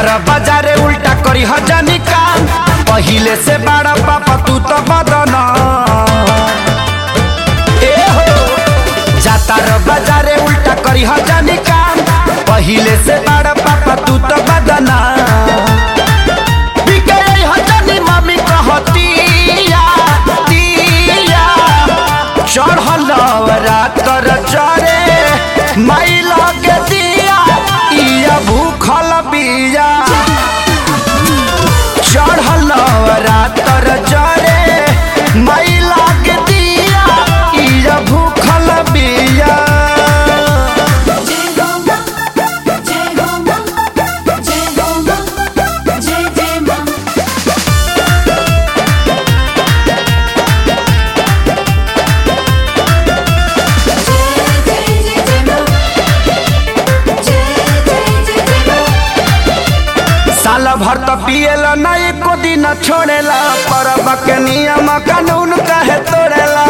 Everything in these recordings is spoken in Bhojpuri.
बाजारे उल्टा करी हजानी काम पहिले से बड़ा पापा तू तो बदना ए हो जाता रो बाजारे उल्टा करी हजानी काम पहिले से बड़ा पापा तू तो बदना बिके हजानी मम्मी कहतिया तिया चढ़ल रातर चरे माई लगे दिया इया भूखल बिया चढ़ल रातर चरे माई लगे दिया इया भूखल बिया जय हो मां जय हो मां जय हो मां जय जय मां जय जय जय जय मां जय जय जय जय मां साल भर तो पिएला ना एको दिन छोड़ेला परब के नियम कानून कहे तोड़ेला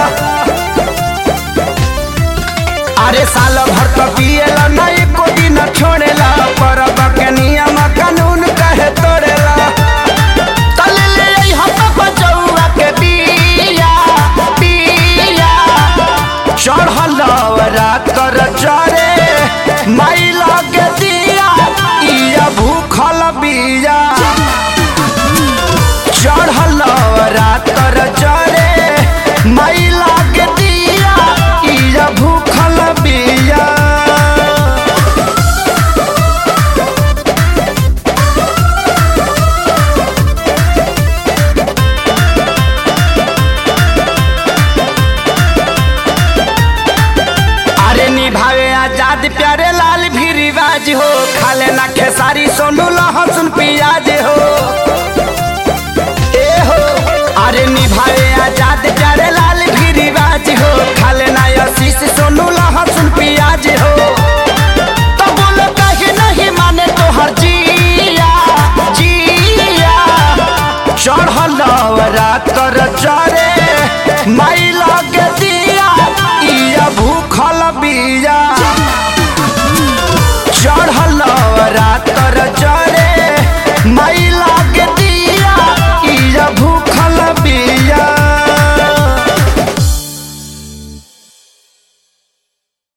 अरे साल भर तो पिएला ना एको दिन छोड़ेला परब के नियम कानून कहे तोड़ेला तले ले आई हम बचौआ के बिया बिया चढ़ल रातर चरे माई लगे दिया इया भूखल बिया चढ़ल रातर चरे माई लगे दिया इया भूखल बिया अरे निभावे आजाद प्यारे लाल भी रिवाज हो खाले ना खेसारी सोनू लहसुन प्याज हो ए हो अरे निभावे